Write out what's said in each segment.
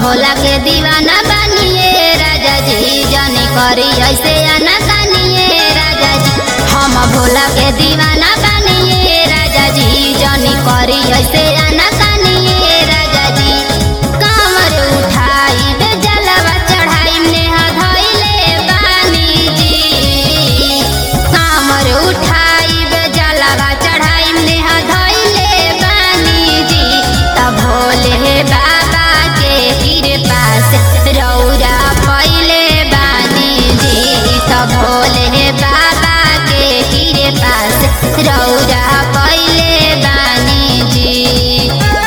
भोला के दीवाना बनिए राजा जी जाने करी ऐसे आना कानिए राजा जी हम भोला के दीवाना बनिए राजा जी जाने करी ऐसे आना कानिए राजा जी कमर उठाई बे जलवा चढ़ाई नेहा धइले बानी जी कमर उठाई बे जलवा चढ़ाई नेहा धइले बानी जी तब भोले बाबा के कृपा से रौरा पहिले बानी जी तब भोले बाबा के कृपा से रौरा पहिले बानी जी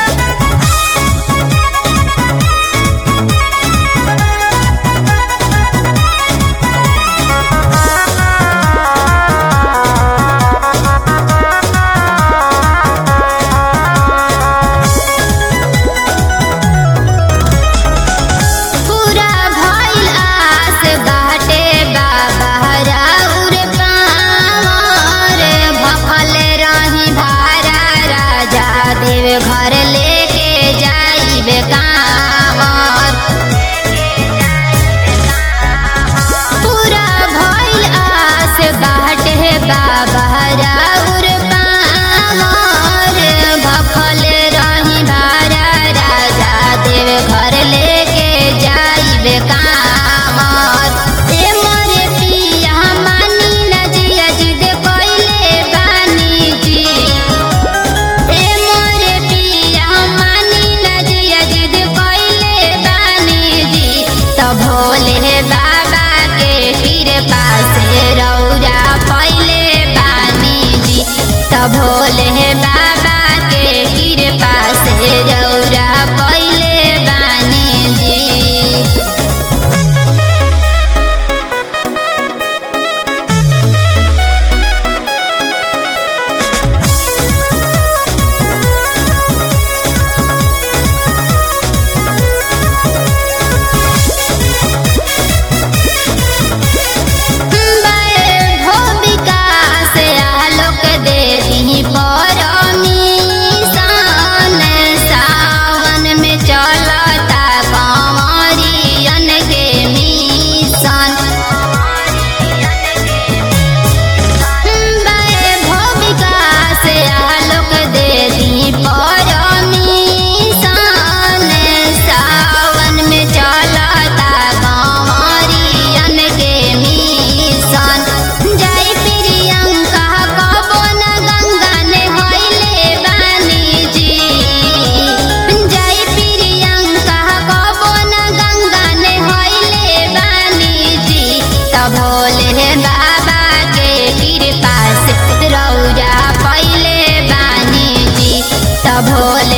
पूरा भइल आस बाटे बाबा राउर पावर भखल रही भारा राजा देव घर लेके जाइबे कांवर पूरा भइल आस बाटे बाबा राउर पावर भखल रही भारा राजा देव घर लेके जाइबे कांवर ए मोरे पिया मानी न जिया जिद कइले बानी जी ए मोरे पिया मानी न जिया जिद कइले बानी जी त भोले बाबा के कृपा से रौरा पहिले बानी जी त भोले बाबा के कृपा से रौरा पहिले बानी जी भूमिका से आलोक दे दी परमीशन सावन में चलता कंवरियन के मिशन भूमिका से आलोक दे दी परमीशन सावन में चलता कंवरियन के मिशन जय प्रियंका कबो न गंगा ने होइले बानी जी जय प्रियंका कबो न गंगा ने होइले बानी जी त भोले बाबा के कृपा से रौरा पहिले बानी जी त भोले